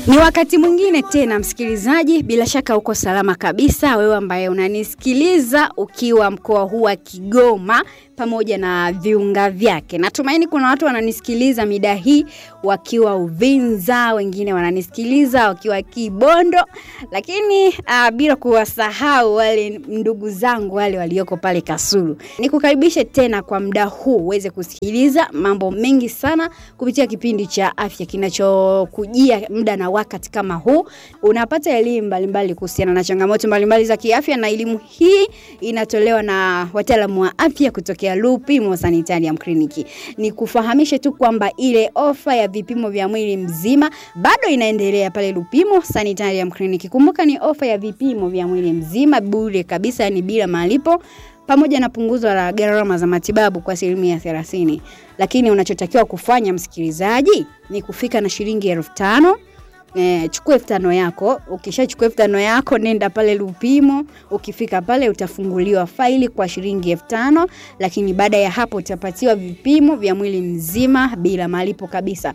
Ni wakati mwingine tena, msikilizaji, bila shaka uko salama kabisa, wewe ambaye unanisikiliza ukiwa mkoa huu wa Kigoma pamoja na viunga vyake. Natumaini kuna watu wananisikiliza mida hii wakiwa Uvinza, wengine wananisikiliza wakiwa Kibondo, lakini uh, bila kuwasahau wale ndugu zangu wale walioko pale Kasulu. Nikukaribishe tena kwa muda huu uweze kusikiliza mambo mengi sana kupitia kipindi cha afya kinachokujia muda na wakati kama huu. Unapata elimu mbalimbali kuhusiana na changamoto mbalimbali za kiafya, na elimu hii inatolewa na wataalamu wa afya kutokea Lupimo Sanitarium Clinic. Ni kufahamishe tu kwamba ile ofa ya vipimo vya mwili mzima bado inaendelea pale Lupimo Sanitarium Clinic. Kumbuka ni ofa ya vipimo vya mwili mzima bure kabisa, ni bila malipo pamoja na punguzo la gharama za matibabu kwa asilimia thelathini. Lakini unachotakiwa kufanya msikilizaji ni kufika na shilingi elfu tano E, chukua elfu tano yako. Ukishachukua elfu tano yako, nenda pale Lupimo. Ukifika pale utafunguliwa faili kwa shilingi elfu tano lakini baada ya hapo utapatiwa vipimo vya mwili mzima bila malipo kabisa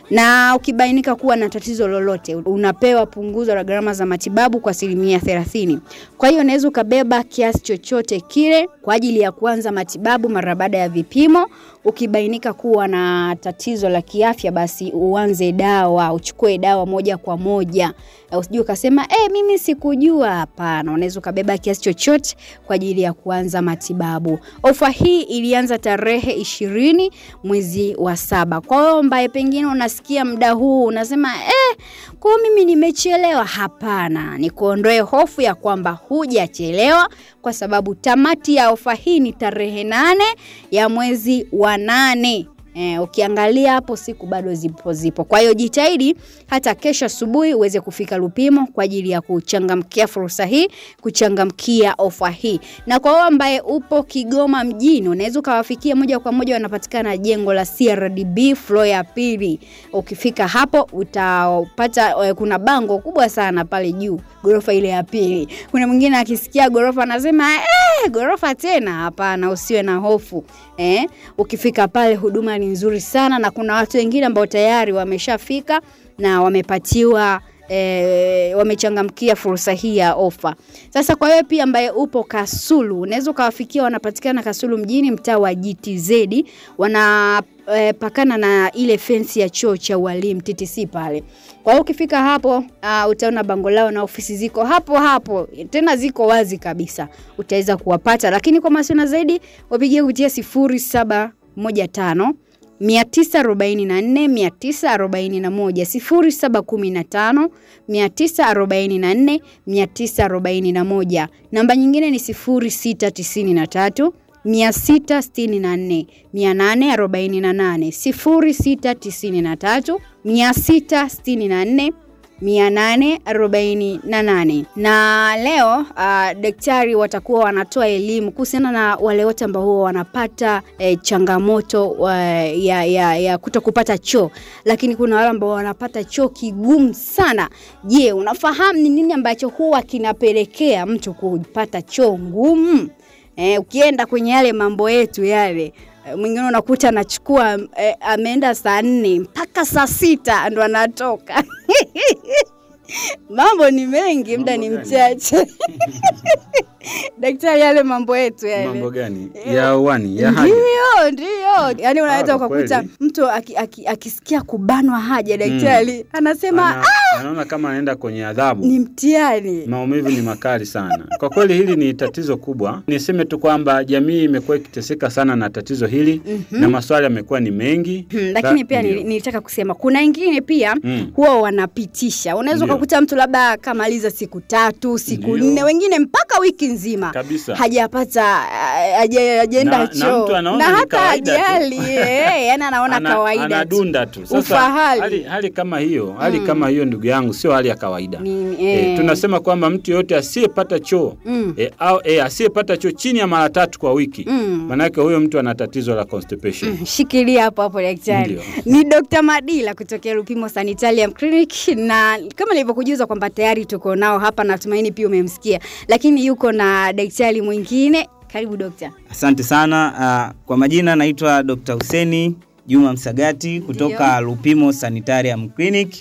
na ukibainika kuwa na tatizo lolote unapewa punguzo la gharama za matibabu kwa asilimia thelathini. Kwa hiyo unaweza ukabeba kiasi chochote kile kwa ajili ya kuanza matibabu mara baada ya vipimo. Ukibainika kuwa na tatizo la kiafya, basi uanze dawa, uchukue dawa moja kwa moja. Usijue ukasema eh, mimi sikujua. Hapana, unaweza ukabeba kiasi chochote kwa ajili ya kuanza matibabu. Ofa hii ilianza tarehe ishirini mwezi wa saba. Kwa hiyo ambaye pengine unasikia muda huu unasema eh, kwa mimi nimechelewa. Hapana, ni kuondoe hofu ya kwamba hujachelewa, kwa sababu tamati ya ofa hii ni tarehe nane ya mwezi wa nane. E, ukiangalia hapo siku bado zipo zipo. Kwa hiyo jitahidi hata kesho asubuhi uweze kufika Lupimo kwa ajili ya kuchangamkia fursa hii, kuchangamkia ofa hii. Na kwa wewe ambaye upo Kigoma mjini, unaweza ukawafikia moja kwa moja, wanapatikana jengo la CRDB floor ya pili. Ukifika hapo utapata, kuna bango kubwa sana pale juu, gorofa ile ya pili. Kuna mwingine akisikia gorofa anasema eh, gorofa tena? Hapana, usiwe na hofu eh. Ukifika pale huduma ni nzuri sana na kuna watu wengine ambao tayari wameshafika na wamepatiwa E, wamechangamkia fursa hii ya ofa. Sasa kwa wewe pia ambaye upo Kasulu, unaweza ukawafikia, wanapatikana Kasulu mjini, mtaa wa GTZ, wanapakana e, na ile fensi ya chuo cha ualimu TTC pale. Kwa hiyo ukifika hapo uh, utaona bango lao na ofisi ziko hapo hapo, tena ziko wazi kabisa, utaweza kuwapata, lakini kwa masuala zaidi wapigie kupitia sifuri saba moja tano 944 941 0715 944 941. Namba nyingine ni 0693 664 848 0693 664 848 na leo uh, daktari watakuwa wanatoa elimu kuhusiana na wale wote ambao huwa wanapata eh, changamoto uh, ya, ya, ya kuto kupata choo, lakini kuna wale ambao wanapata choo kigumu sana. Je, unafahamu ni nini ambacho huwa kinapelekea mtu kupata choo ngumu? Eh, ukienda kwenye yale mambo yetu yale mwingine unakuta anachukua eh, ameenda saa nne mpaka saa sita ndo anatoka. Mambo ni mengi, muda ni mchache. Daktari, yale mambo yetu yale. Mambo gani? Ya uani, ya haja. Ndio, ndio. Yaani unaweza Ah, kwa ukakuta kweli. mtu aki- aki- akisikia kubanwa haja daktari anasema Ana- anaona kama anaenda kwenye adhabu. ni mtihani. Maumivu ni makali sana. Kwa kweli hili ni tatizo kubwa. Niseme tu kwamba jamii imekuwa ikiteseka sana na tatizo hili na maswali yamekuwa ni mengi. Hmm, lakini Sa- pia ndio. nili- nilitaka kusema kuna wengine pia Mm. huwa wanapitisha. Unaweza Ndio. ukakuta mtu labda kamaliza siku tatu, siku Ndio. nne, wengine mpaka wiki nzima Kabisa. hajapata ah, haja- hajaenda Na- na choo mtu anaona na ni hata kawaida tu. hajali eh, yani anaona Ana- kawaida tu. anadunda tu. Sasa Ufahari. hali, hali kama hiyo, hali kama hiyo ndugu yangu sio hali ya kawaida. Ni- Eh, eh. tunasema kwamba mtu yoyote asiyepata choo Mm. eh, au eh, asiyepata choo chini ya mara tatu kwa wiki Mm. manake huyo mtu ana tatizo la constipation. Shikilia hapo hapo daktari. Ndio. Ni Dr. Madila kutokea Lupimo Sanitarium Clinic na kama nilivyokujuza kwamba tayari tuko nao hapa, natumaini pia umemsikia, lakini yuko na daktari mwingine. Karibu dokta. Asante sana. Uh, kwa majina naitwa Dr. Huseni Juma Msagati kutoka Lupimo Sanitarium Clinic.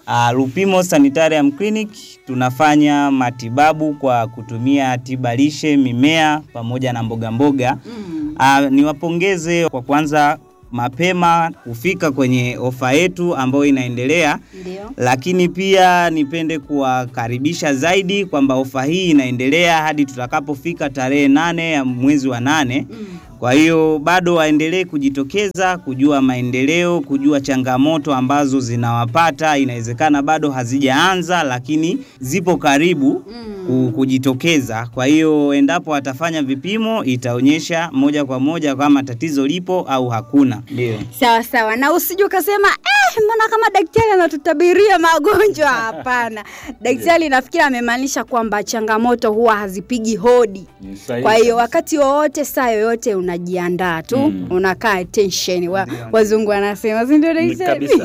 Uh, Lupimo Sanitarium Clinic tunafanya matibabu kwa kutumia tiba lishe, mimea pamoja na mboga mboga. Mm. Uh, niwapongeze kwa kwanza mapema kufika kwenye ofa yetu ambayo inaendelea, Ndio. lakini pia nipende kuwakaribisha zaidi kwamba ofa hii inaendelea hadi tutakapofika tarehe nane ya mwezi wa nane. Mm. Kwa hiyo bado waendelee kujitokeza kujua maendeleo, kujua changamoto ambazo zinawapata. Inawezekana bado hazijaanza, lakini zipo karibu Mm. ku- kujitokeza. Kwa hiyo endapo watafanya vipimo, itaonyesha moja kwa moja kama tatizo lipo au hakuna. Ndio. Sawa sawa, na usije ukasema eh, mbona kama daktari anatutabiria magonjwa? Hapana, daktari nafikiri amemaanisha kwamba changamoto huwa hazipigi hodi. Ni sahihi Kwa hiyo kabisa. wakati wowote, saa yoyote, unajiandaa tu Mm. unakaa attention. Wa, wazungu wanasema si ndio Ni daktari? kabisa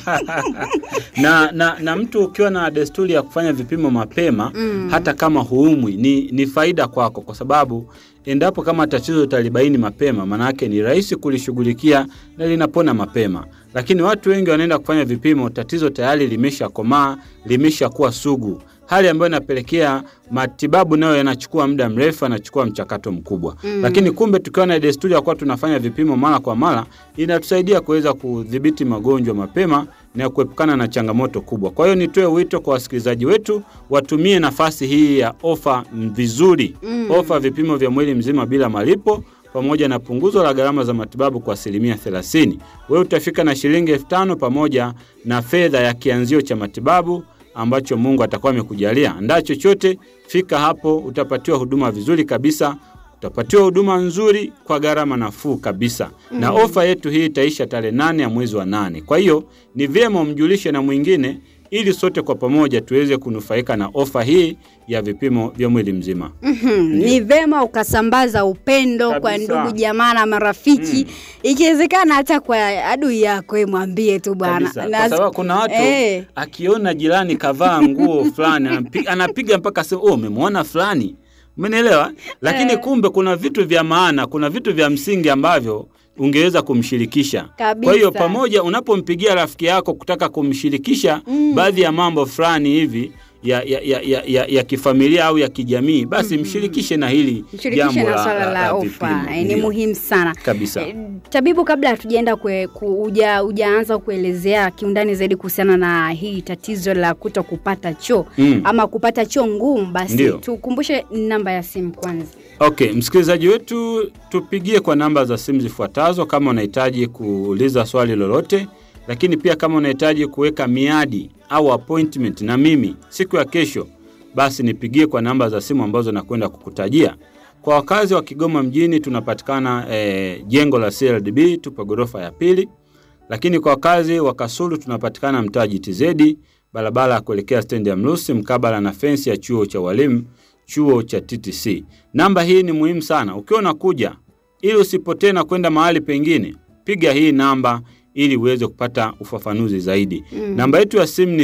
na, na, na mtu ukiwa na desturi ya kufanya vipimo mapema Mm. hata kama huumwi ni, ni faida kwako, kwa sababu endapo kama tatizo utalibaini mapema, maanake ni rahisi kulishughulikia na linapona mapema. Lakini watu wengi wanaenda kufanya vipimo, tatizo tayari limeshakomaa, limeshakuwa sugu, hali ambayo inapelekea matibabu nayo yanachukua muda mrefu, yanachukua mchakato mkubwa Mm. lakini kumbe tukiwa na desturi ya kuwa tunafanya vipimo mara kwa mara inatusaidia kuweza kudhibiti magonjwa mapema na kuepukana na changamoto kubwa. Kwa hiyo nitoe wito kwa wasikilizaji wetu watumie nafasi hii ya ofa mm, vizuri, Mm. ofa vipimo vya mwili mzima bila malipo pamoja na punguzo la gharama za matibabu kwa asilimia 30. Wewe utafika na shilingi elfu tano pamoja na fedha ya kianzio cha matibabu ambacho Mungu atakuwa amekujalia. Andaa chochote, fika hapo, utapatiwa huduma vizuri kabisa, utapatiwa huduma nzuri kwa gharama nafuu kabisa na ofa yetu hii itaisha tarehe nane ya mwezi wa nane. Kwa hiyo ni vyema umjulishe na mwingine ili sote kwa pamoja tuweze kunufaika na ofa hii ya vipimo vya mwili mzima. Mhm, ni vema ukasambaza upendo kwa Kabisa. ndugu jamaa na marafiki ikiwezekana hata kwa adui yako eh, mwambie tu bwana Kabisa. Na- Kwa sababu kuna watu Eh. akiona jirani kavaa nguo fulani anapi- anapiga mpaka sema oh, umemwona fulani, umenielewa? Lakini Eh. kumbe kuna vitu vya maana, kuna vitu vya msingi ambavyo ungeweza kumshirikisha. Kabisa. Kwa hiyo pamoja, unapompigia rafiki yako kutaka kumshirikisha Mm. baadhi ya mambo fulani hivi ya, ya, ya, ya, ya, ya kifamilia au ya kijamii, basi mshirikishe na hili mshirikishe jambo na swala la ofa vipimo. eh, ni Ndio. muhimu sana kabisa. Eh, tabibu kabla hatujaenda kwe- ku- uja, ujaanza kuelezea kiundani zaidi kuhusiana na hii tatizo la kuto kupata choo Mm. ama kupata choo ngumu basi Ndio. tukumbushe namba ya simu kwanza Okay, msikilizaji wetu, tupigie kwa namba za simu zifuatazo kama unahitaji kuuliza swali lolote, lakini pia kama unahitaji kuweka miadi au appointment na mimi siku ya kesho, basi nipigie kwa namba za simu ambazo nakwenda kukutajia. Kwa wakazi wa Kigoma mjini tunapatikana eh, jengo la CLDB, tupo ghorofa ya pili, lakini kwa wakazi wa Kasulu tunapatikana mtaa GTZ, barabara ya kuelekea stendi ya Mrusi, mkabala na fensi ya chuo cha walimu chuo cha TTC. Namba hii ni muhimu sana. Ukiwa unakuja ili usipotee na kwenda mahali pengine, piga hii namba ili uweze kupata ufafanuzi zaidi. Mm. Namba yetu ya simu ni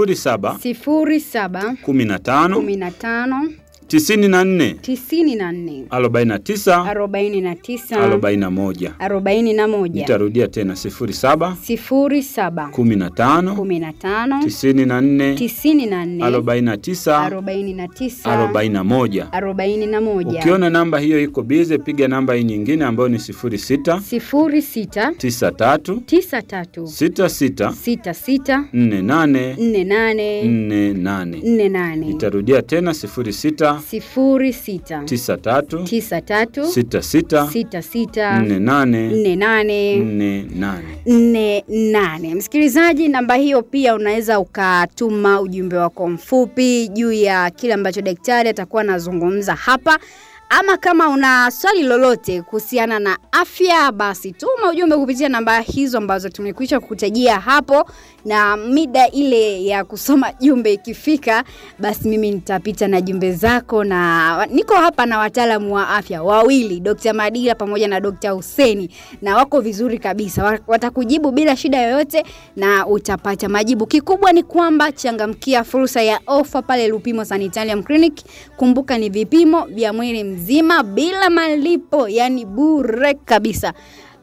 07 sifuri saba 15 kumi na tano 94 tisini na nne 49 arobaini na tisa 41. arobaini na moja Nitarudia tena 07 sifuri saba 15 kumi na tano 94 tisini na nne 49 arobaini na tisa 41. arobaini na moja Ukiona namba hiyo iko bize, piga namba hii nyingine ambayo ni 06 sifuri sita 93 tisa tatu 66 sita sita 48 nne nane 48. nne nane Itarudia tena 06 sifuri sita 93 tisa tatu 66 sita sita 48 nne nane 48. nne nane. Msikilizaji, namba hiyo pia unaweza ukatuma ujumbe wako mfupi juu ya kile ambacho daktari atakuwa anazungumza hapa, ama kama una swali lolote kuhusiana na afya, basi tuma ujumbe kupitia namba hizo ambazo tumekwisha kukutajia hapo, na mida ile ya kusoma jumbe ikifika, basi mimi nitapita na jumbe zako, na niko hapa na wataalamu wa afya wawili, Dr. Madila pamoja na Dr. Huseni, na wako vizuri kabisa, Wa- watakujibu bila shida yoyote na utapata majibu. Kikubwa ni kwamba changamkia fursa ya ofa pale Lupimo Sanitarium Clinic. Kumbuka ni vipimo vya mwili mzima bila malipo, yani bure kabisa.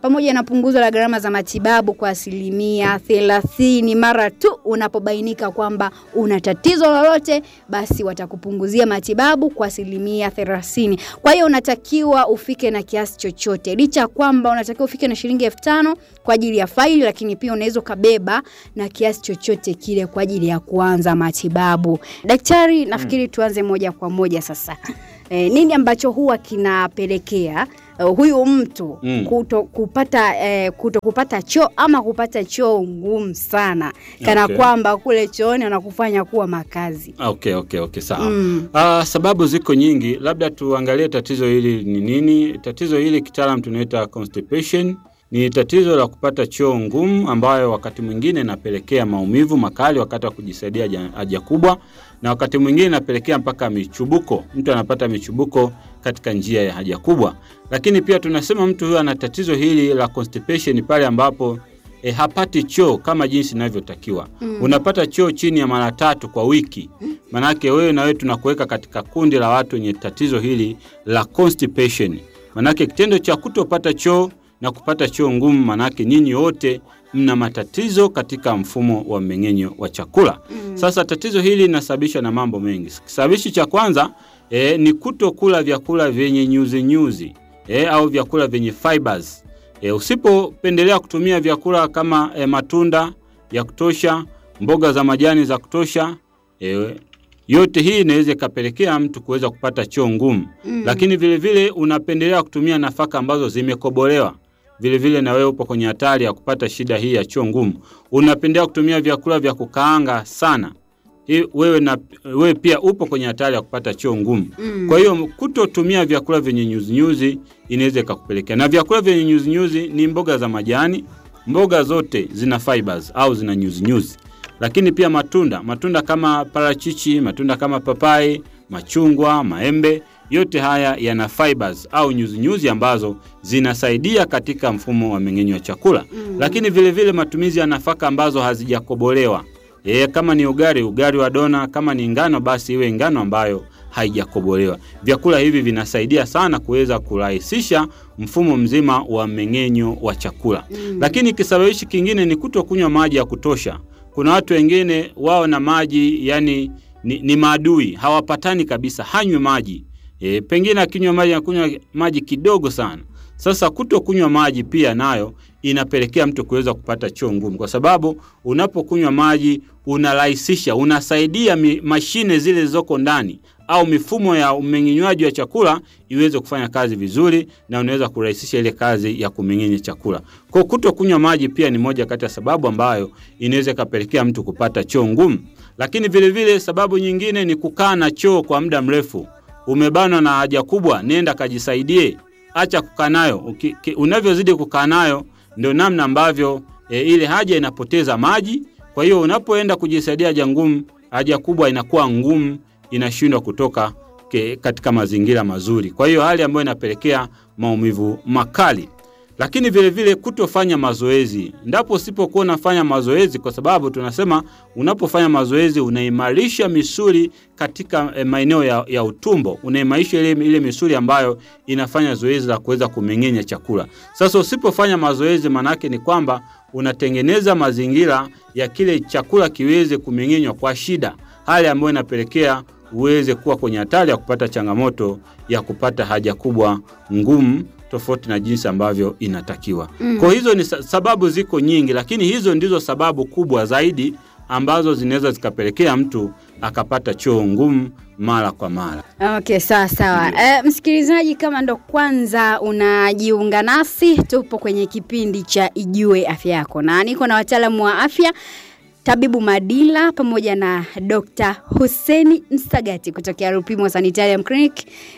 pamoja na punguzo la gharama za matibabu kwa asilimia thelathini mara tu unapobainika kwamba una tatizo lolote, basi watakupunguzia matibabu kwa asilimia thelathini. Kwa hiyo unatakiwa ufike na kiasi chochote, licha ya kwamba unatakiwa ufike na shilingi elfu tano kwa ajili ya faili, lakini pia unaweza ukabeba na kiasi chochote kile kwa ajili ya kuanza matibabu. Daktari, nafikiri tuanze moja kwa moja sasa. E, nini ambacho huwa kinapelekea uh, huyu mtu Mm. kuto kupata eh, kuto kupata choo ama kupata choo ngumu sana kana Okay. kwamba kule chooni wanakufanya kuwa makazi. Okay, okay, okay, sawa. Mm. Ah, sababu ziko nyingi, labda tuangalie tatizo hili ni nini. Tatizo hili kitaalam tunaita constipation. Ni tatizo la kupata choo ngumu ambayo wakati mwingine inapelekea maumivu makali wakati wa kujisaidia haja- haja kubwa, na wakati mwingine inapelekea mpaka michubuko. Mtu anapata michubuko katika njia ya haja kubwa, lakini pia tunasema mtu huyo ana tatizo hili la constipation pale ambapo e, hapati choo kama jinsi inavyotakiwa. Mm. Unapata choo chini ya mara tatu kwa wiki. Manake wewe na wewe tunakuweka katika kundi la watu wenye tatizo hili la constipation. Manake kitendo cha kutopata choo na kupata choo ngumu, manake nyinyi wote mna matatizo katika mfumo wa mmeng'enyo wa chakula. Mm. Sasa tatizo hili linasababishwa na mambo mengi. Kisababishi cha kwanza e, ni kutokula vyakula vyenye nyuzi nyuzi e, au vyakula vyenye fibers. E, usipopendelea kutumia vyakula kama e, matunda ya kutosha, mboga za majani za kutosha e, yote hii inaweza ikapelekea mtu kuweza kupata choo ngumu. Mm. Lakini vile vile unapendelea kutumia nafaka ambazo zimekobolewa, vile vile na wewe upo kwenye hatari ya kupata shida hii ya choo ngumu. Unapendelea kutumia vyakula vya kukaanga sana, hii wewe, na, wewe pia upo kwenye hatari ya kupata choo ngumu. Mm. Kwa hiyo kutotumia vyakula vyenye nyuzinyuzi inaweza ikakupelekea, na vyakula vyenye nyuzinyuzi ni mboga za majani. Mboga zote zina fibers au zina nyuzinyuzi, lakini pia matunda, matunda kama parachichi, matunda kama papai, machungwa, maembe, yote haya yana fibers au nyuzinyuzi ambazo zinasaidia katika mfumo wa mmeng'enyo wa chakula. Mm. Lakini vile vile matumizi ya nafaka ambazo hazijakobolewa E, kama ni ugali, ugali wa dona. Kama ni ngano, basi iwe ngano ambayo haijakobolewa. Vyakula hivi vinasaidia sana kuweza kurahisisha mfumo mzima wa mmeng'enyo wa chakula. Mm. Lakini kisababishi kingine ni kutokunywa maji ya kutosha. Kuna watu wengine wao na maji yani ni, ni maadui, hawapatani kabisa, hanywe maji e, pengine akinywa maji anakunywa maji kidogo sana. Sasa kutokunywa maji pia nayo inapelekea mtu kuweza kupata choo ngumu, kwa sababu unapokunywa maji unarahisisha, unasaidia mi, mashine zile zilizoko ndani au mifumo ya umeng'enywaji wa chakula iweze kufanya kazi vizuri, na unaweza kurahisisha ile kazi ya kumeng'enya chakula. Kwa kutokunywa maji pia ni moja kati ya sababu ambayo inaweza ikapelekea mtu kupata choo ngumu. Lakini vile vile sababu nyingine ni kukaa na choo kwa muda mrefu. Umebanwa na haja kubwa, nenda kajisaidie, acha kukaa nayo. Uki- ki- Unavyozidi kukaa nayo ndio namna ambavyo e, ile haja inapoteza maji. Kwa hiyo unapoenda kujisaidia haja ngumu, haja kubwa inakuwa ngumu, inashindwa kutoka ke, katika mazingira mazuri. Kwa hiyo hali ambayo inapelekea maumivu makali lakini vile vile kutofanya mazoezi. Ndapo usipokuwa unafanya mazoezi, kwa sababu tunasema unapofanya mazoezi unaimarisha misuli katika eh, maeneo ya, ya utumbo, unaimarisha ile, ile misuli ambayo inafanya zoezi la kuweza kumeng'enya chakula. Sasa usipofanya mazoezi, maanake ni kwamba unatengeneza mazingira ya kile chakula kiweze kumeng'enywa kwa shida, hali ambayo inapelekea uweze kuwa kwenye hatari ya kupata changamoto ya kupata haja kubwa ngumu tofauti na jinsi ambavyo inatakiwa. Mm. Kwa hizo ni sa- sababu ziko nyingi, lakini hizo ndizo sababu kubwa zaidi ambazo zinaweza zikapelekea mtu akapata choo ngumu mara kwa mara. Okay, sawa sawa. Eh, msikilizaji, kama ndo kwanza unajiunga nasi, tupo kwenye kipindi cha Ijue Afya Yako na niko na wataalamu wa afya Tabibu Madila pamoja na Dr. Huseni Msagati kutokea Rupimo Sanitarium Clinic,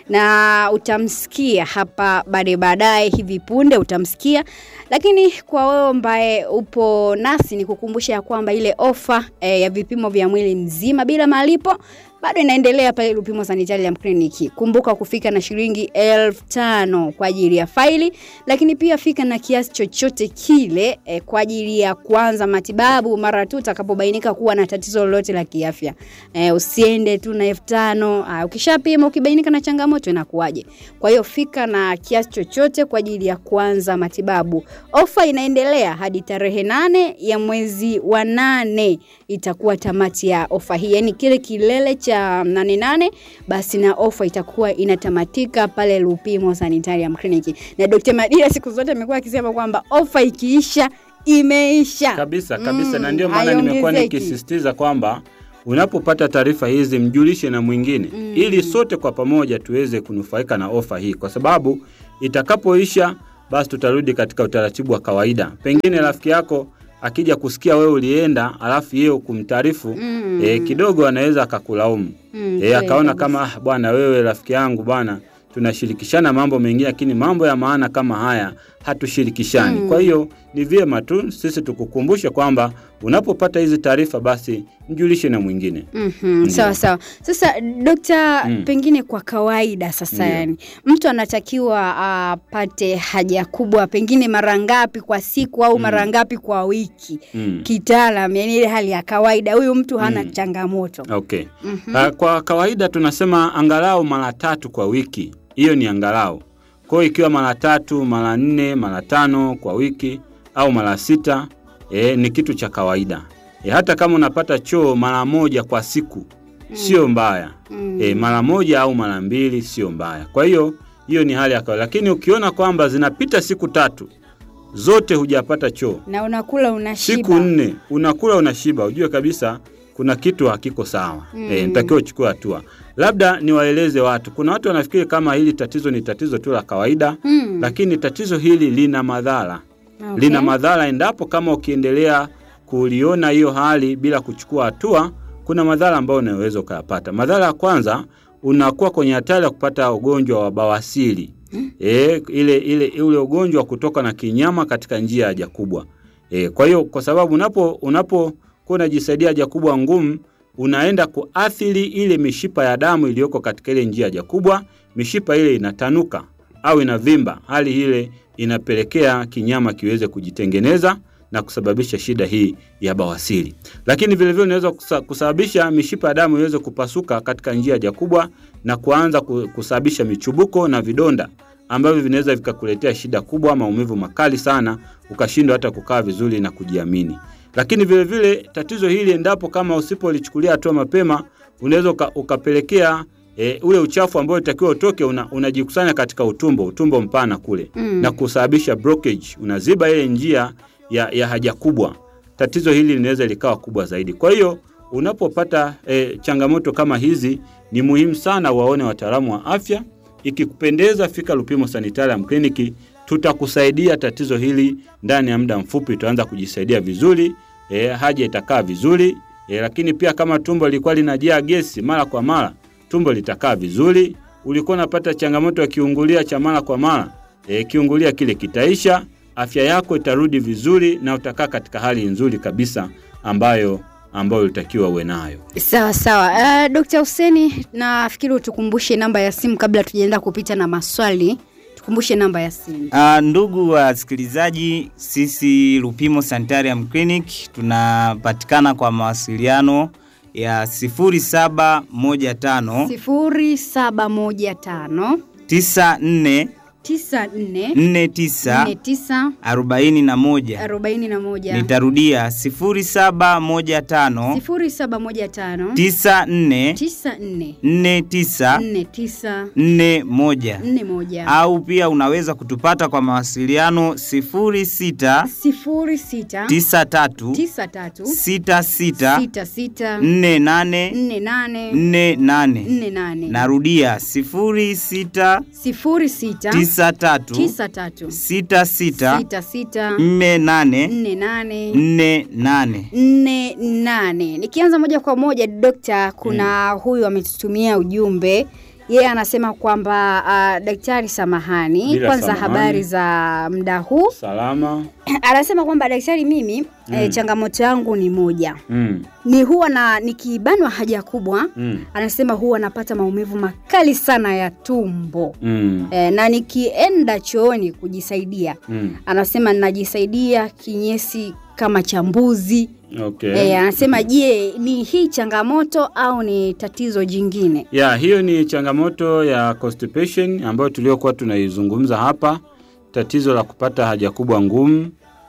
na utamsikia hapa baadaye baadaye, hivi punde utamsikia. Lakini kwa wewe ambaye upo nasi, ni kukumbusha ya kwamba ile ofa eh, ya vipimo vya mwili mzima bila malipo bado inaendelea pale Lupimo Sanitarium Clinic. Kumbuka kufika na shilingi elfu tano kwa ajili ya faili, lakini pia fika na kiasi chochote kile eh, kwa ajili ya kuanza matibabu mara tu utakapobainika kuwa na tatizo lolote la kiafya. Eh, usiende tu na elfu tano ah, ukishapima ukibainika na changamoto inakuwaje? Kwa hiyo fika na kiasi chochote kwa ajili ya kuanza matibabu. Ofa inaendelea hadi tarehe nane ya mwezi wa nane itakuwa tamati ya ofa hii, yaani kile kilele cha nane nane, basi na ofa itakuwa inatamatika pale Lupimo Sanitarium Clinic. Na Dr. Madira siku zote amekuwa akisema kwamba ofa ikiisha imeisha kabisa kabisa, Mm, na ndio maana nimekuwa haiongezeki. nikisisitiza kwamba unapopata taarifa hizi mjulishe na mwingine Mm. ili sote kwa pamoja tuweze kunufaika na ofa hii, kwa sababu itakapoisha basi tutarudi katika utaratibu wa kawaida. Pengine rafiki yako akija kusikia wewe ulienda, alafu yeye kumtaarifu Mm. eh, kidogo anaweza akakulaumu Mm, eh, kweli akaona kabisa. kama "Ah, bwana, wewe rafiki yangu bwana, tunashirikishana mambo mengine, lakini mambo ya maana kama haya hatushirikishani. Mm. Kwa hiyo ni vyema tu sisi tukukumbushe kwamba unapopata hizi taarifa, basi mjulishe na mwingine. Mhm, Ndio. sawa sawa. Sasa dokta, Mm. pengine kwa kawaida sasa, Ndio. yani mtu anatakiwa apate haja kubwa pengine mara ngapi kwa siku au Mm. mara ngapi kwa wiki Mm. kitaalam, yani ile hali ya kawaida, huyu mtu hana Mm. changamoto. Okay. Mhm. Ah, Kwa kawaida tunasema angalau mara tatu kwa wiki, hiyo ni angalau. Kwa hiyo ikiwa mara tatu, mara nne, mara tano kwa wiki au mara sita e, ni kitu cha kawaida. E, hata kama unapata choo mara moja kwa siku sio mbaya. Mm. E, mara moja au mara mbili sio mbaya. Kwa hiyo hiyo ni hali ya kawaida, lakini ukiona kwamba zinapita siku tatu zote hujapata choo na unakula unashiba. siku nne unakula unashiba, ujue kabisa kuna kitu hakiko sawa. Mm. Mm. E, nitakiwa uchukue hatua. Labda niwaeleze watu, kuna watu wanafikiri kama hili tatizo ni tatizo tu la kawaida Mm. lakini tatizo hili lina madhara Okay. lina madhara endapo kama ukiendelea kuliona hiyo hali bila kuchukua hatua, kuna madhara ambayo unaweza ukayapata. Madhara ya kwanza, unakuwa kwenye hatari ya kupata ugonjwa wa bawasiri e, ile, ile, ule ugonjwa wa kutoka na kinyama katika njia ya haja kubwa e, kwa hiyo kwa sababu unapo unapokuwa unajisaidia haja kubwa ngumu unaenda kuathiri ile mishipa ya damu iliyoko katika ile njia ya haja kubwa. Mishipa ile inatanuka au inavimba, hali ile inapelekea kinyama kiweze kujitengeneza na kusababisha shida hii ya bawasiri. Lakini vilevile unaweza kusa- kusababisha mishipa ya damu iweze kupasuka katika njia ya haja kubwa na kuanza ku- kusababisha michubuko na vidonda ambavyo vinaweza vikakuletea shida kubwa, maumivu makali sana, ukashindwa hata kukaa vizuri na kujiamini. Lakini vilevile vile, tatizo hili endapo kama usipolichukulia hatua mapema, unaweza uka, ukapelekea e, ule uchafu ambao utakiwa utoke una, unajikusanya katika utumbo, utumbo mpana kule Mm. na kusababisha blockage, unaziba ile njia ya, ya haja kubwa. Tatizo hili linaweza likawa kubwa zaidi. Kwa hiyo unapopata e, changamoto kama hizi, ni muhimu sana waone wataalamu wa afya. Ikikupendeza, fika Lupimo Sanitarium Clinic, tutakusaidia tatizo hili ndani ya muda mfupi. Utaanza kujisaidia vizuri, e, haja itakaa vizuri e, lakini pia kama tumbo lilikuwa linajaa gesi mara kwa mara, tumbo litakaa vizuri. Ulikuwa unapata changamoto ya kiungulia cha mara kwa mara, e, kiungulia kile kitaisha, afya yako itarudi vizuri na utakaa katika hali nzuri kabisa ambayo ambayo ulitakiwa uwe nayo. Sawa sawa. Uh, Dr. Huseni, nafikiri utukumbushe namba ya simu kabla tujaenda kupita na maswali. Tukumbushe namba ya simu. Uh, ndugu wasikilizaji, sisi Lupimo Sanitarium Clinic tunapatikana kwa mawasiliano ya 0715 sifuri saba moja tano 94 tisa nne 49 nne tisa 41. arobaini na moja Nitarudia 0715 sifuri saba moja tano 94 tisa nne 49 nne tisa 41 nne moja au pia unaweza kutupata kwa mawasiliano 06 sifuri sita 93 tisa tatu 66 sita sita 48 nne nane 48 nne nane narudia 06 sifuri sita 93 tisa tatu 66 sita sita 48 nne nane 48 nne nane. Nikianza moja kwa moja dokta, kuna huyu ametutumia ujumbe Yeye anasema kwamba uh, daktari, samahani Bila kwanza, samahani. habari za muda huu. Salama. Anasema kwamba daktari, mimi mm. eh, changamoto yangu ni moja, Mm. ni huwa na nikibanwa haja kubwa Mm. anasema huwa napata maumivu makali sana ya tumbo Mm. e, na nikienda chooni kujisaidia Mm. anasema najisaidia kinyesi kama cha mbuzi Okay. e, anasema je, ni hii changamoto au ni tatizo jingine? Ya, hiyo ni changamoto ya constipation ambayo tuliokuwa tunaizungumza hapa, tatizo la kupata haja kubwa ngumu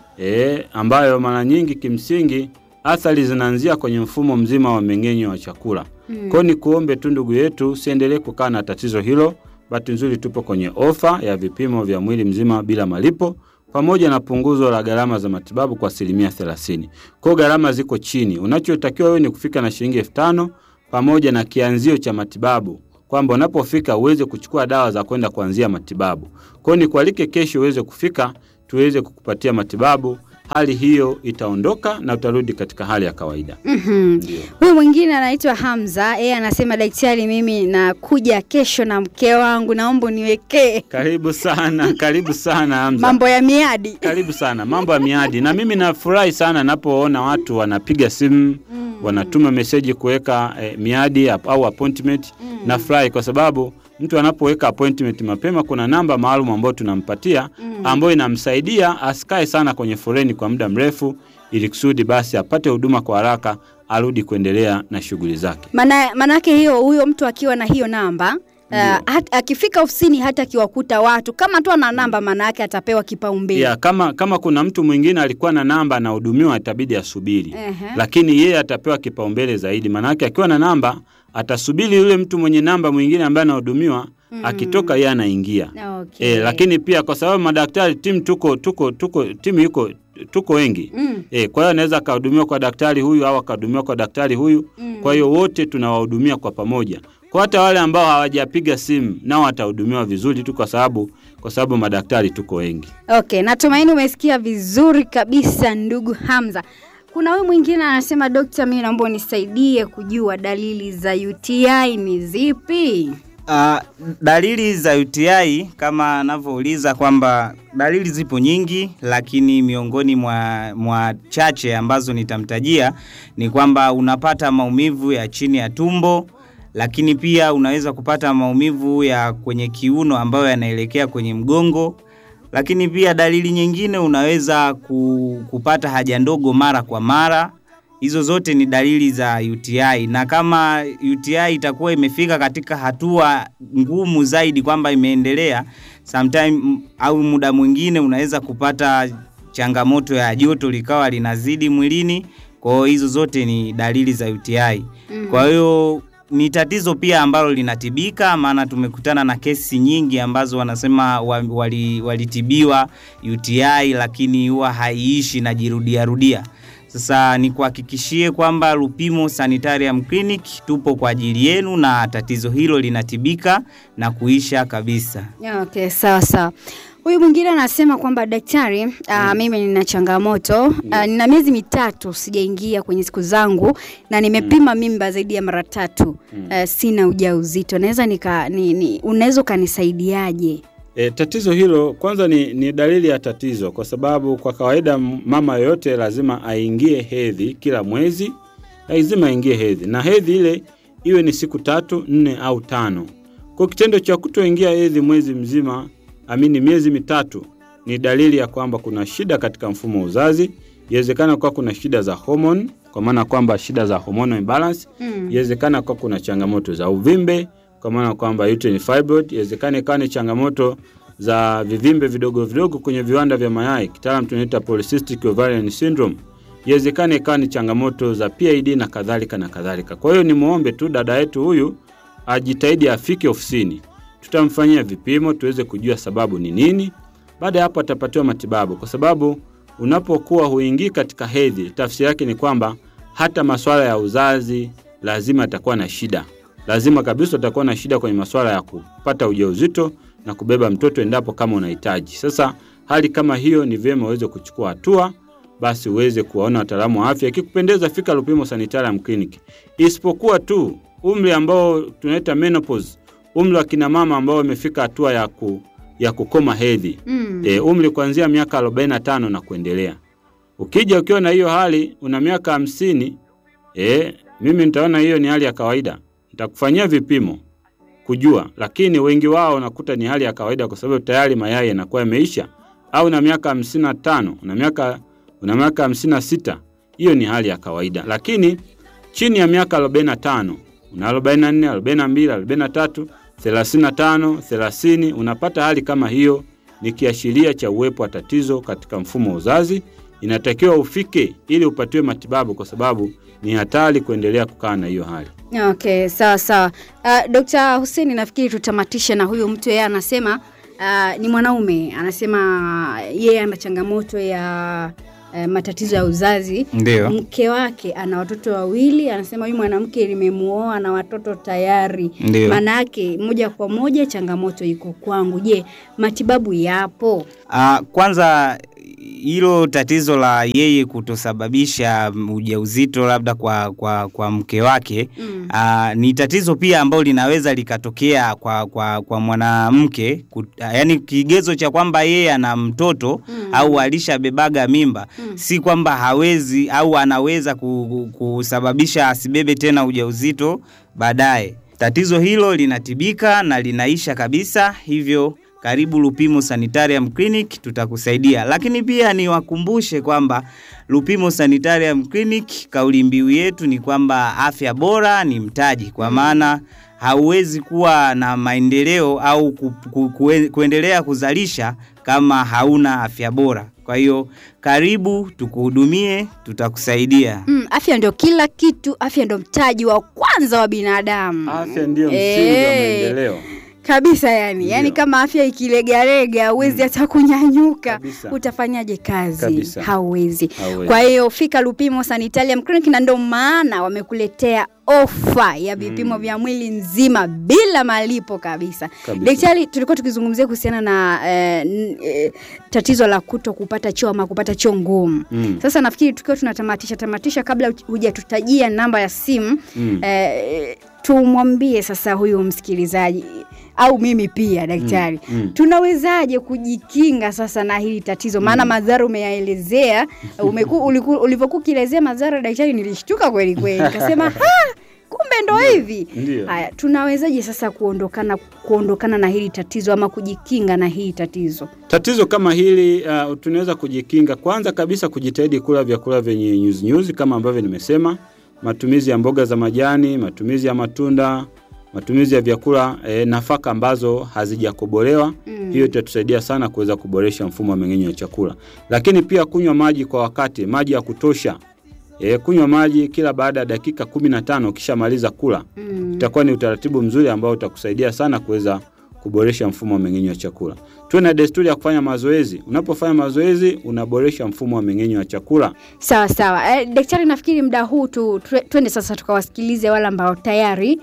e, ambayo mara nyingi kimsingi athari zinaanzia kwenye mfumo mzima wa mmeng'enyo wa chakula. Mm. Kwa hiyo ni kuombe tu ndugu yetu usiendelee kukaa na tatizo hilo. Bahati nzuri tupo kwenye ofa ya vipimo vya mwili mzima bila malipo pamoja na punguzo la gharama za matibabu kwa asilimia 30. Kwa hiyo gharama ziko chini. Unachotakiwa wewe ni kufika na shilingi elfu tano pamoja na kianzio cha matibabu kwamba unapofika uweze kuchukua dawa za kwenda kuanzia matibabu. Kwa hiyo nikualike kesho uweze kufika tuweze kukupatia matibabu. Hali hiyo itaondoka na utarudi katika hali ya kawaida. Mhm. Ndio. Huyu mwingine anaitwa Hamza, yeye anasema daktari, mimi nakuja kesho na mke wangu, naomba uniwekee Karibu sana, karibu sana Hamza. mambo ya miadi. Karibu sana, mambo ya miadi. Na mimi nafurahi sana napoona watu wanapiga simu wanatuma meseji kuweka eh, miadi ap- au appointment. Nafurahi kwa sababu mtu anapoweka appointment mapema, kuna namba maalum ambayo tunampatia ambayo inamsaidia asikae sana kwenye foleni kwa muda mrefu, ili kusudi basi apate huduma kwa haraka, arudi kuendelea na shughuli zake. Maana manake hiyo huyo mtu akiwa na hiyo namba Uh, hat, akifika ofisini hata akiwakuta watu kama tu ana namba, maana yake atapewa kipaumbele. Ya, kama, kama kuna mtu mwingine alikuwa na namba anahudumiwa, itabidi asubiri Ehe. lakini yeye atapewa kipaumbele zaidi. Maanake akiwa na namba atasubiri yule mtu mwenye namba mwingine ambaye anahudumiwa akitoka, yeye anaingia. Okay. E, lakini pia kwa sababu madaktari timu tuko tuko tuko timu iko tuko wengi Mm. e, kwa hiyo anaweza akahudumiwa kwa daktari huyu au akahudumiwa kwa daktari huyu Mm. kwa hiyo wote tunawahudumia kwa pamoja. Kwa hata wale ambao hawajapiga simu nao watahudumiwa vizuri tu kwa sababu kwa sababu madaktari tuko wengi. Okay, natumaini umesikia vizuri kabisa ndugu Hamza. Kuna huyu mwingine anasema, dokta, mimi naomba unisaidie kujua dalili za UTI ni zipi? Uh, dalili za UTI kama anavyouliza kwamba dalili zipo nyingi, lakini miongoni mwa, mwa chache ambazo nitamtajia ni kwamba unapata maumivu ya chini ya tumbo, lakini pia unaweza kupata maumivu ya kwenye kiuno ambayo yanaelekea kwenye mgongo, lakini pia dalili nyingine unaweza ku, kupata haja ndogo mara kwa mara. Hizo zote ni dalili za UTI, na kama UTI itakuwa imefika katika hatua ngumu zaidi, kwamba imeendelea sometime m- au muda mwingine unaweza kupata changamoto ya joto likawa linazidi mwilini. Kwa hiyo hizo zote ni dalili za UTI. Kwa hiyo ni tatizo pia ambalo linatibika, maana tumekutana na kesi nyingi ambazo wanasema wa- wali- walitibiwa UTI lakini huwa haiishi na jirudia rudia. Sasa nikuhakikishie kwamba Lupimo Sanitarium Clinic tupo kwa ajili yenu na tatizo hilo linatibika na kuisha kabisa. Okay, sawa sawa. Huyu mwingine anasema kwamba daktari, uh, mimi nina changamoto uh, nina miezi mitatu sijaingia kwenye siku zangu na nimepima mimba zaidi ya mara tatu uh, sina ujauzito. Naweza nika ni, ni, unaweza ukanisaidiaje? E, tatizo hilo kwanza ni, ni dalili ya tatizo, kwa sababu kwa kawaida m- mama yoyote lazima aingie hedhi kila mwezi, lazima aingie hedhi, na hedhi ile iwe ni siku tatu, nne au tano. Kwa kitendo cha kutoingia hedhi mwezi mzima, amini miezi mitatu, ni dalili ya kwamba kuna shida katika mfumo wa uzazi. Inawezekana kuwa kuna shida za hormone, kwa maana kwamba shida za hormonal imbalance. Inawezekana kuwa kuna changamoto za uvimbe kwa maana kwamba uterine fibroid. Inawezekana ikawa ni changamoto za vivimbe vidogo vidogo kwenye viwanda vya mayai, kitaalam tunaita polycystic ovarian syndrome. Inawezekana ikawa ni changamoto za PID na kadhalika na kadhalika. Kwa hiyo ni muombe tu dada yetu huyu ajitahidi afike ofisini, tutamfanyia vipimo tuweze kujua sababu ni nini. Baada ya hapo atapatiwa matibabu, kwa sababu unapokuwa huingii katika hedhi, tafsiri yake ni kwamba hata masuala ya uzazi lazima atakuwa na shida, lazima kabisa utakuwa na shida kwenye masuala ya kupata ujauzito na kubeba mtoto endapo kama unahitaji. Sasa hali kama hiyo, ni vyema uweze kuchukua hatua, basi uweze kuwaona wataalamu wa afya. Ikikupendeza, fika Lupimo Sanitarium Clinic, isipokuwa tu umri ambao tunaita menopause umri wa kina mama ambao wamefika hatua ya, ku, ya kukoma hedhi Mm. e, umri kuanzia miaka 45 na kuendelea. Ukija ukiwa na hiyo hali una miaka hamsini, e, mimi nitaona hiyo ni hali ya kawaida, nitakufanyia vipimo kujua, lakini wengi wao unakuta ni hali ya kawaida kwa sababu tayari mayai yanakuwa yameisha. Au na miaka hamsini na tano una miaka una miaka hamsini na sita, hiyo ni hali ya kawaida, lakini chini ya miaka 45 una 44, 42, 43, 35, 30 unapata hali kama hiyo, ni kiashiria cha uwepo wa tatizo katika mfumo wa uzazi. Inatakiwa ufike ili upatiwe matibabu, kwa sababu ni hatari kuendelea kukaa na hiyo hali. Okay, sawa sawa. Uh, Dr. Hussein nafikiri tutamatisha na huyu mtu yeye anasema uh, ni mwanaume anasema yeye ana changamoto ya uh, matatizo ya uzazi. Ndio. Mke wake ana watoto wawili, anasema huyu mwanamke limemuoa na watoto tayari. Ndio. Maana yake moja kwa moja changamoto iko kwangu. Je, matibabu yapo? Ah, kwanza hilo tatizo la yeye kutosababisha ujauzito labda kwa, kwa, kwa mke wake Mm. ah, ni tatizo pia ambalo linaweza likatokea kwa, kwa, kwa mwanamke kut- ah, yaani kigezo cha kwamba yeye ana mtoto Mm. au alishabebaga mimba Mm. si kwamba hawezi au anaweza ku- ku- kusababisha asibebe tena ujauzito baadaye. Tatizo hilo linatibika na linaisha kabisa, hivyo karibu Lupimo Sanitarium Clinic tutakusaidia. Lakini pia niwakumbushe kwamba Lupimo Sanitarium Clinic kauli mbiu yetu ni kwamba afya bora ni mtaji, kwa maana hauwezi kuwa na maendeleo au ku, ku, kue- kuendelea kuzalisha kama hauna afya bora. Kwa hiyo karibu tukuhudumie, tutakusaidia. Mm, afya ndio kila kitu, afya ndio mtaji wa kwanza wa binadamu. Afya ndiyo msingi wa Eh. maendeleo. kabisa yani Ndio. yani kama afya ikilegalega huwezi hata kunyanyuka Kabisa. utafanyaje kazi Kabisa. hauwezi Hauwezi. kwa hiyo fika Lupimo Sanitarium Clinic na ndio maana wamekuletea ofa ya vipimo Mm. vya mwili nzima bila malipo kabisa Kabisa. daktari tulikuwa tukizungumzia kuhusiana na eh, n- eh, tatizo la kuto kupata choo ama kupata choo ngumu Mm. sasa nafikiri tukiwa tunatamatisha tamatisha kabla hujatutajia namba ya simu Mm. eh, tumwambie sasa huyu msikilizaji au mimi pia daktari Mm, mm. tunawezaje kujikinga sasa na hili tatizo maana madhara umeyaelezea umeku, uliku- ulivyokuwa ukielezea madhara daktari nilishtuka kweli kweli nikasema ha kumbe ndo hivi Ndio. haya tunawezaje sasa kuondokana kuondokana na hili tatizo ama kujikinga na hili tatizo Tatizo kama hili uh, tunaweza kujikinga. Kwanza kabisa kujitahidi kula vyakula vyenye nyuzi nyuzi kama ambavyo nimesema, matumizi ya mboga za majani, matumizi ya matunda, matumizi ya vyakula eh, nafaka ambazo hazijakobolewa. Mm. Hiyo itatusaidia sana kuweza kuboresha mfumo wa mmeng'enyo wa chakula, lakini pia kunywa maji kwa wakati, maji ya kutosha. E, kunywa maji kila baada ya dakika kumi na tano ukishamaliza kula mm. itakuwa ni utaratibu mzuri ambao utakusaidia sana kuweza kuboresha mfumo wa mmeng'enyo wa chakula. Tuwe na desturi ya kufanya mazoezi. Unapofanya mazoezi, unaboresha mfumo wa mmeng'enyo wa chakula. Sawa sawa. Eh, daktari, nafikiri muda huu tu tue- twende sasa tukawasikilize wale ambao tayari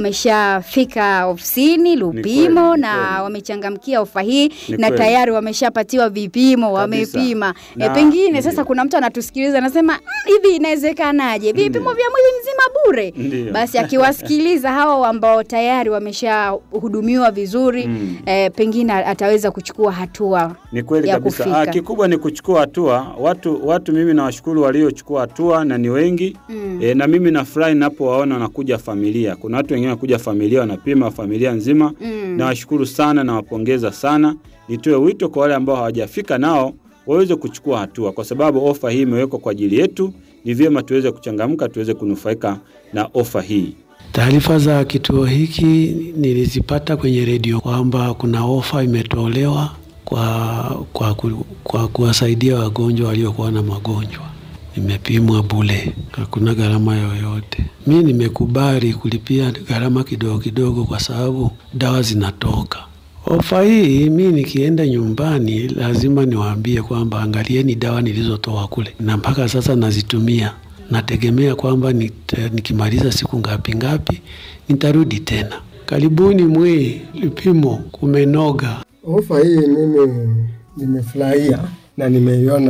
wameshafika ofisini Lupimo kweli, ni na kweli. wamechangamkia ofa hii Ni na kweli. tayari wameshapatiwa vipimo, Kabisa. wamepima. Na- E, pengine ndio. sasa kuna mtu anatusikiliza anasema "Mm, hivi inawezekanaje? Vipimo Ndio. vya mwili mzima bure? Ndio. Basi akiwasikiliza hao ambao tayari wameshahudumiwa vizuri Mm. eh, pengine ataweza kuchukua hatua Ni kweli ya kabisa. kufika. Ah, kikubwa ni kuchukua hatua. Watu watu mimi nawashukuru waliochukua hatua na ni wengi. Mm. E, na mimi nafurahi ninapowaona wanakuja familia. Kuna watu wengine wanakuja familia wanapima familia nzima. Mm. Nawashukuru sana nawapongeza sana. Nitoe wito kwa wale ambao hawajafika nao waweze kuchukua hatua, kwa sababu ofa hii imewekwa kwa ajili yetu. Ni vyema tuweze kuchangamka, tuweze kunufaika na ofa hii. Taarifa za kituo hiki nilizipata kwenye redio kwamba kuna ofa imetolewa kwa, kwa, ku- kwa kuwasaidia wagonjwa waliokuwa na magonjwa. Nimepimwa bule, hakuna gharama yoyote. Mi nimekubali kulipia gharama kidogo kidogo kwa sababu dawa zinatoka. Ofa hii mi nikienda nyumbani lazima niwaambie kwamba angalieni dawa nilizotoa kule, na mpaka sasa nazitumia. Nategemea kwamba nita- nikimaliza siku ngapi ngapi nitarudi tena. Karibuni mwe Lupimo, kumenoga. Ofa hii mimi nimefurahia na nimeiona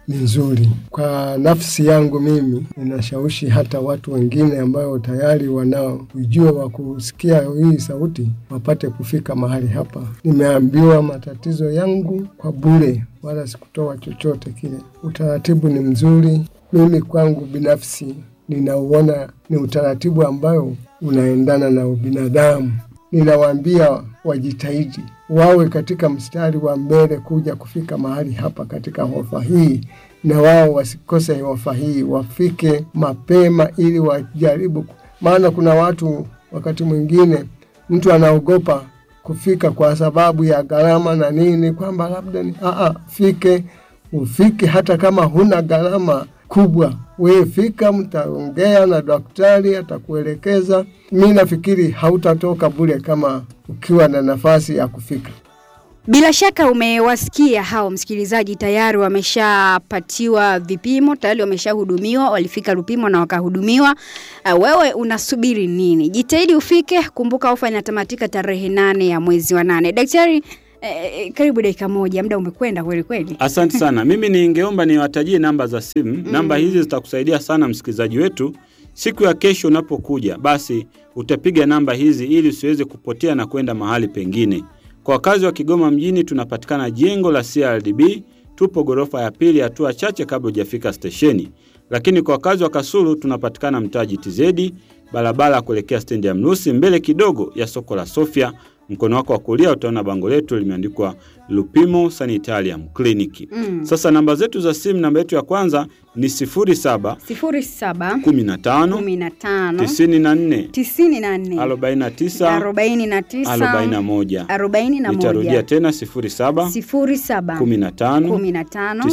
ni nzuri. Kwa nafsi yangu mimi, ninashawishi hata watu wengine ambao tayari wanao ujio wa kusikia hii sauti wapate kufika mahali hapa. Nimeambiwa matatizo yangu kwa bure, wala sikutoa chochote kile. Utaratibu ni mzuri. Mimi kwangu binafsi ninauona ni utaratibu ambayo unaendana na ubinadamu. Ninawaambia wajitahidi wawe katika mstari wa mbele kuja kufika mahali hapa katika hofa hii, na wao wasikose hofa hii, wafike mapema ili wajaribu, maana kuna watu wakati mwingine mtu anaogopa kufika kwa sababu ya gharama na nini, kwamba labda ni aa, fike ufike, hata kama huna gharama kubwa, wewe fika, mtaongea na daktari, atakuelekeza. Mi nafikiri hautatoka bure kama ukiwa na nafasi ya kufika. Bila shaka umewasikia hao msikilizaji, tayari wameshapatiwa vipimo, tayari wameshahudumiwa, walifika Lupimo na wakahudumiwa. Uh, wewe unasubiri nini? Jitahidi ufike. Kumbuka ofa inatamatika tarehe nane ya mwezi wa nane. Daktari, eh, karibu dakika moja, muda umekwenda kweli kweli. Asante sana. Mimi ningeomba niwatajie namba za simu. Namba hizi zitakusaidia sana msikilizaji wetu. Siku ya kesho unapokuja, basi utapiga namba hizi ili usiweze kupotea na kwenda mahali pengine. Kwa wakazi wa Kigoma mjini, tunapatikana jengo la CRDB, tupo ghorofa ya pili, hatua chache kabla hujafika stesheni. Lakini kwa wakazi wa Kasulu, tunapatikana mtaa GTZ, barabara kuelekea stendi ya Mrusi, mbele kidogo ya soko la Sofia. Mkono wako wa kulia utaona bango letu limeandikwa Lupimo Sanitarium Clinic. Mm. Sasa namba zetu za simu, namba yetu ya kwanza ni 07 sifuri saba 15 kumi na tano 94 tisini na nne 49 arobaini na tisa 41. arobaini na Nitarudia moja tena 07 sifuri saba 15 kumi na tano 94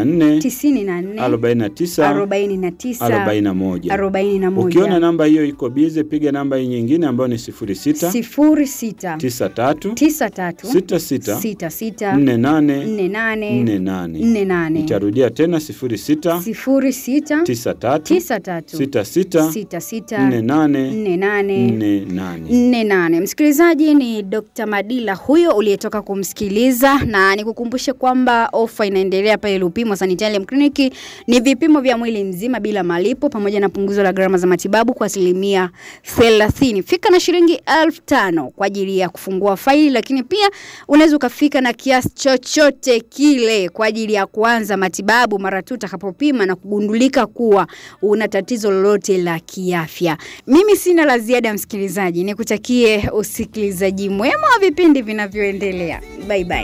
tisini na nne 49 arobaini na tisa 41. arobaini na Ukiona moja namba hiyo iko bize, piga namba hii nyingine ambayo ni 06 sifuri sita 93 tisa tatu 66 sita sita 48 nne nane 48. nne nane Nitarudia tena 06 sifuri sita 93 tisa tatu 66 sita sita 48 nne nane 48. nne nane. Msikilizaji, ni Dr. Madila huyo uliyetoka kumsikiliza, na nikukumbushe kwamba ofa inaendelea pale Lupimo Sanitarium Clinic. Ni vipimo vya mwili mzima bila malipo pamoja na punguzo la gharama za matibabu kwa asilimia thelathini. Fika na shilingi elfu tano kwa ajili ya kufungua faili, lakini pia unaweza ukafika na kiasi chochote kile kwa ajili ya kuanza matibabu mara tu utakapopima na kugundulika kuwa una tatizo lolote la kiafya. Mimi sina la ziada, msikilizaji, nikutakie usikilizaji mwema wa vipindi vinavyoendelea. Bye bye.